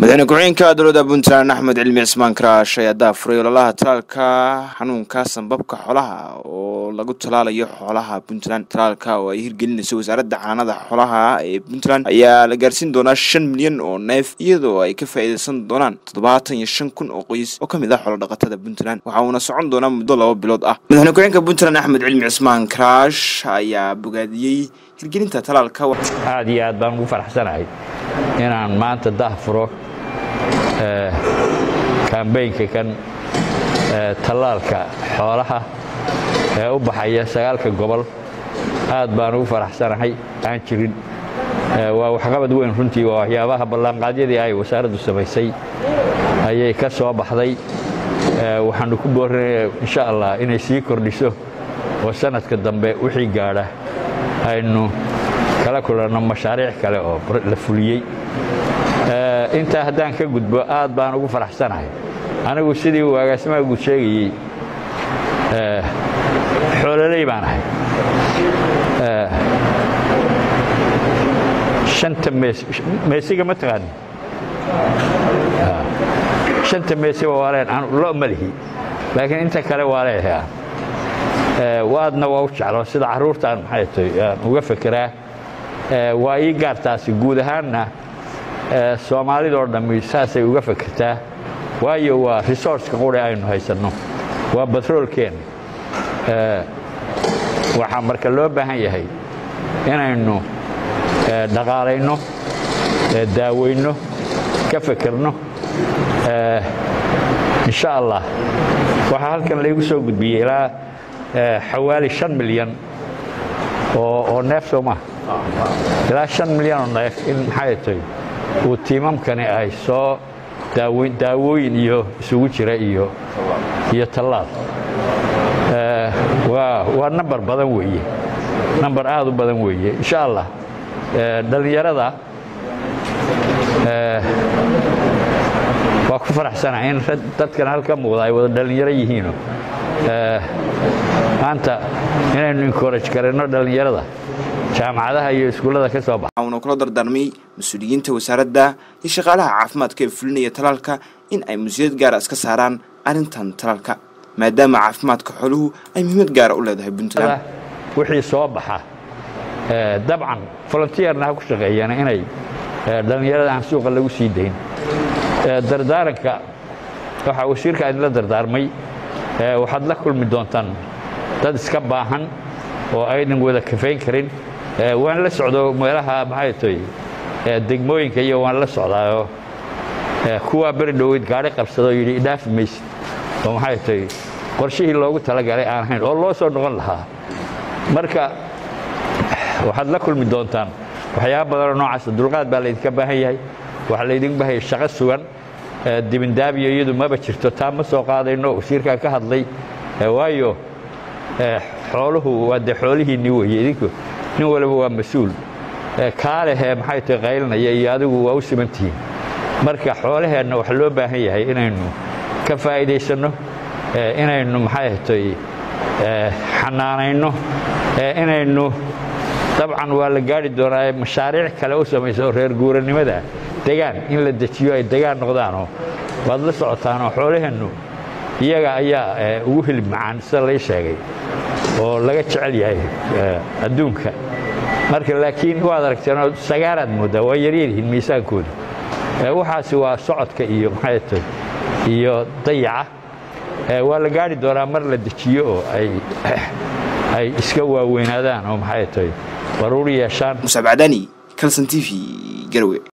madaxweyne ku-xigeenka dowladda puntland axmed cilmi cismaan karaash ayaa daafuray ololaha talaalka xanuunka sanbabka xoolaha oo lagu talaalayo xoolaha puntland talaalka oo ay hirgelinayso wasaaradda caanada xoolaha ee puntland ayaa la gaarsiin doonaa shan milyan oo neef iyadoo ay ka faa'iideysan doonaan toddobaatan iyo shan kun oo qoys oo ka mid ah xoolodhaqatada puntland waxa uuna socon doonaa muddo laba bilood ah madaxweyne ku-xigeenka puntland axmed cilmi cismaan karaash ayaa bogaadiyey hirgelinta talaalka aad iyo aad baan ugu faraxsanahay inaan maanta dahfuro kambaynka kan tallaalka xoolaha ee u baxaya sagaalka gobol aad baan ugu faraxsanahay aan jirin waa waxqabad weyn runtii waa waxyaabaha ballanqaadyadii ay wasaaraddu samaysay ayay ka soo baxday waxaannu ku boorinaya insha allah inay sii kordhiso oo sanadka dambe wixii gaadha aynu kala kulanno mashaariic kale oo la fuliyey intaa haddaan ka gudbo aad baan ugu faraxsanahay anigu sidii uu agaasimaha guud sheegayey xoololey baan ahay anta meesiga ma taqaani shanta meesiba waa leen lo ma lihi laakiin inta kale waa leeyahay waadna waa u jeclo sida carruurtaan maxay tahay aan uga fekeraa waa ii gaartaasi guud ahaanna soomaalidoo dhammi saasay uga fekertaa waayo waa resourceka quri aynu haysanno waa batroolkeenna waxaa marka loo baahan yahay inaynu dhaqaalayno daaweyno ka fekerno insha allah waxaa halkan laygu soo gudbiyey ilaa xawaali an milyan oo neef soo maha ilaa an milyan oo neef in maxay tahay uu tiimamkani ay soo daawooyin iyo isugu jira iyo iyo tallaal waa nambar badan weeye nambar aad u badan weeye insha allah dhallinyarada waa ku faraxsanahay in dadkan halka muuqda ay wada dhallinyaro yihiino maanta inaynu encourage karanno dhallinyarada jaamacadaha iyo iskuullada ka soo baxa uuna kula dardaarmay mas-uuliyiinta wasaaradda iyo shaqaalaha caafimaadka ee fulinaya talaalka in ay mas-uuliyad gaara iska saaraan arrintan talaalka maadaama caafimaadka xooluhu ay muhiimad gaara u leedahay puntland wixii soo baxa dabcan volunteerna ha ku shaqeeyana inay dhallinyarada aan suuqa lagu sii dayn dardaaranka waxaa wasiirka idinla dardaarmay waxaad la kulmi doontaan dad iska baahan oo aynan wada kafayn karin waan la socdo meelaha maxay tahay degmooyinka iyo waan la socdaayoo kuwaa beri dhoweyd gaadhi qabsadoo yidhi idhaafi maysid oo maxay tahay qorshihii loogu talagalay aan ahayn oo loo soo noqon lahaa marka waxaad la kulmi doontaan waxyaaba badanoo noocaasa dulqaad baa laydinka baahan yahay waxaa laydin baahaya shaqo sugan dibindaabiyo iyadu maba jirto taa ma soo qaadayno wasiirkaa ka hadlay waayo xooluhu waa dee xoolihiinni weye idinku nin waliba waa mas-uul kaalehee maxay tahay qaylinaya iyo adigu waa u simantihiin marka xoolaheenna waxa loo baahan yahay inaynu ka faa'iidaysanno inaynu maxay tahay xanaanayno inaynu dabcan waa la gaari doonaa mashaariic kale u samayso reer guuranimada degaan in la dejiyo ay degaan noqdaanoo waad la socotaanoo xoolaheennu iyaga ayaa ugu hilib macaan sida lay sheegay oo laga jecel yahay adduunka marka laakiin waad aragteenoo sagaaraad mooddaa waa yaryaryihiin miisaankoodu waxaasi waa socodka iyo maxay tahay iyo dayaca waa la gaari doonaa mar la dejiyo oo ay iska waaweynaadaan oo maxay tahay baruur yeeshaan musaab cadaani calson t v garowe